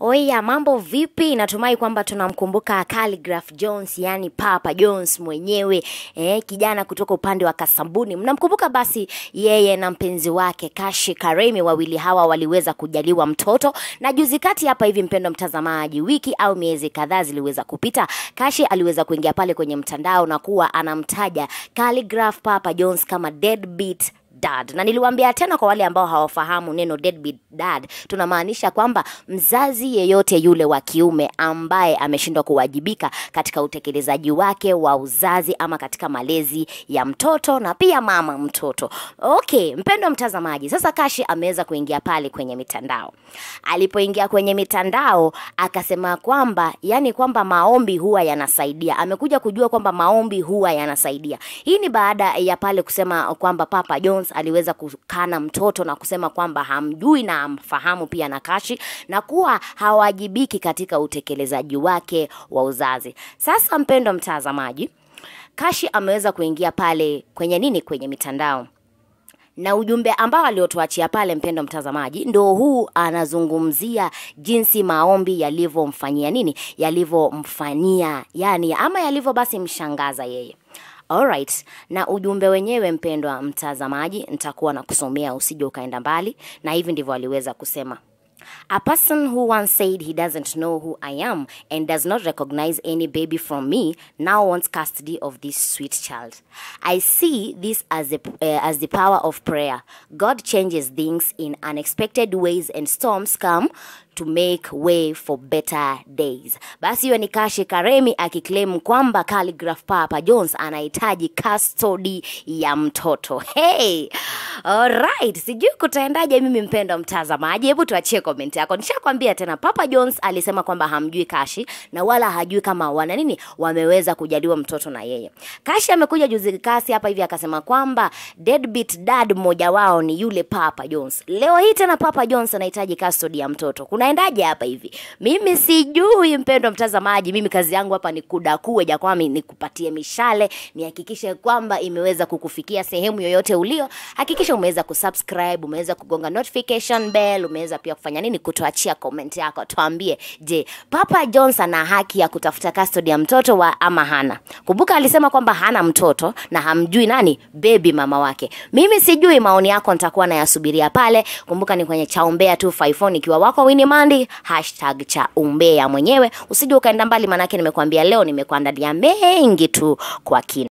Oya, mambo vipi? Natumai kwamba tunamkumbuka Khaligraph Jones, yani Papa Jones mwenyewe eh, kijana kutoka upande wa Kasambuni. Mnamkumbuka basi yeye na mpenzi wake Kashi Karemi, wawili hawa waliweza kujaliwa mtoto, na juzi kati hapa hivi, mpendo mtazamaji, wiki au miezi kadhaa ziliweza kupita, Kashi aliweza kuingia pale kwenye mtandao na kuwa anamtaja Khaligraph Papa Jones kama deadbeat dad na niliwaambia tena kwa wale ambao hawafahamu neno deadbeat dad tunamaanisha kwamba mzazi yeyote yule wa kiume ambaye ameshindwa kuwajibika katika utekelezaji wake wa uzazi ama katika malezi ya mtoto na pia mama mtoto okay mpendo mtazamaji sasa kashi ameweza kuingia pale kwenye mitandao alipoingia kwenye mitandao akasema kwamba yani kwamba maombi huwa yanasaidia amekuja kujua kwamba maombi huwa yanasaidia hii ni baada ya pale kusema kwamba papa jones aliweza kukana mtoto na kusema kwamba hamjui na hamfahamu pia na kashi na kuwa hawajibiki katika utekelezaji wake wa uzazi sasa mpendo mtazamaji kashi ameweza kuingia pale kwenye nini kwenye mitandao na ujumbe ambao aliotuachia pale mpendo mtazamaji ndo huu anazungumzia jinsi maombi yalivyomfanyia nini yalivyomfanyia yani ama yalivyo basi mshangaza yeye Alright, na ujumbe wenyewe mpendwa mtazamaji, nitakuwa na kusomea usije ukaenda mbali, na hivi ndivyo aliweza kusema. A person who once said he doesn't know who I am and does not recognize any baby from me now wants custody of this sweet child. I see this as the, uh, as the power of prayer. God changes things in unexpected ways and storms come to make way for better days. Basi hiyo ni Kashi Karemi akiclaim kwamba Khaligraph Papa Jones anahitaji custody ya mtoto. Hey! Alright, sijui kutaendaje mimi mpendo mtazamaji. Hebu tuachie comment yako. Nishakwambia tena Papa Jones alisema kwamba hamjui Kashi na wala hajui kama wana nini wameweza kujaliwa mtoto na yeye. Kashi amekuja juzi kasi hapa hivi akasema kwamba deadbeat dad mmoja wao ni yule Papa Jones. Leo hii tena Papa Jones anahitaji custody ya mtoto. Kunaendaje hapa hivi? Mimi sijui mpendo mtazamaji. Mimi kazi yangu hapa ni kudakue jakwami, nikupatie mishale, nihakikishe kwamba imeweza kukufikia sehemu yoyote ulio. Hakikisha umeweza kusubscribe, umeweza kugonga notification bell, umeweza pia kufanya nini, kutuachia comment yako, tuambie, je, Papa Jones ana haki ya kutafuta custody ya mtoto wa ama hana? Kumbuka alisema kwamba hana mtoto na hamjui nani baby mama wake. Mimi sijui, maoni yako nitakuwa nayasubiria pale. Kumbuka ni kwenye chaombea 254 ikiwa wako Winnie Mandi hashtag cha umbea mwenyewe. Usije ukaenda mbali, manake nimekuambia leo nimekuandalia mengi tu kwa kina.